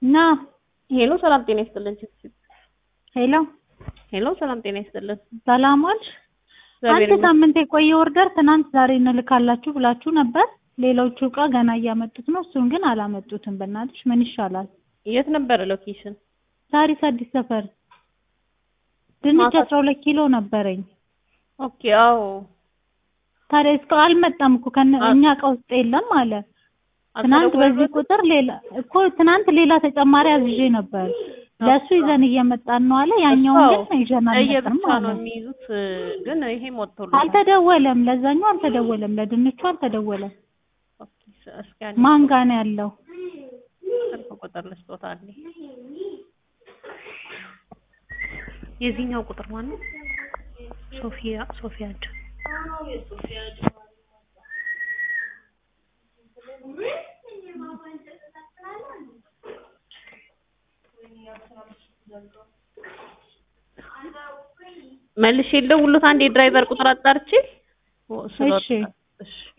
ና ሄሎ ሰላም ጤና ይስጥልን። ችፕ ሄሎ ሄሎ ሰላም ጤና ይስጥልን። ሰላም ዋልሽ? እግዚአብሔር አንድ ሳምንት የቆየ ኦርደር ትናንት ዛሬ እንልካላችሁ ብላችሁ ነበር። ሌሎቹ እቃ ገና እያመጡት ነው። እሱን ግን አላመጡትም። በእናትሽ ምን ይሻላል? የት ነበረ ሎኬሽን? ሳሪስ አዲስ ሰፈር ድንች ማታ- አስራ ሁለት ኪሎ ነበረኝ። ኦኬ አዎ ታዲያ እስከ አልመጣም እኮ ከነ አ- እኛ እቃ ውስጥ የለም አለ። ትናንት በዚህ ቁጥር ሌላ እኮ ትናንት ሌላ ተጨማሪ አዝዤ ነበር። ለእሱ ይዘን እየመጣን ነው አለ። ያኛውን ግን ይዘን አልመጣም እየብቻ አለ። ነው የሚይዙት ግን ይሄም ወጥቶልታል። አልተደወለም፣ ለዛኛው አልተደወለም፣ ለድንቹ አልተደወለም። ኦኬ እስኪ አንዴ ማን ጋ ነው ያለው? ስልክ ቁጥር ልስጦታ አለ። የዚህኛው ቁጥር ማን ነው? ሶፊያ ሶፊያድ መልሼ ልደውልሎት አንዴ ድራይቨር ቁጥር አጣርቼ እሺ። እሺ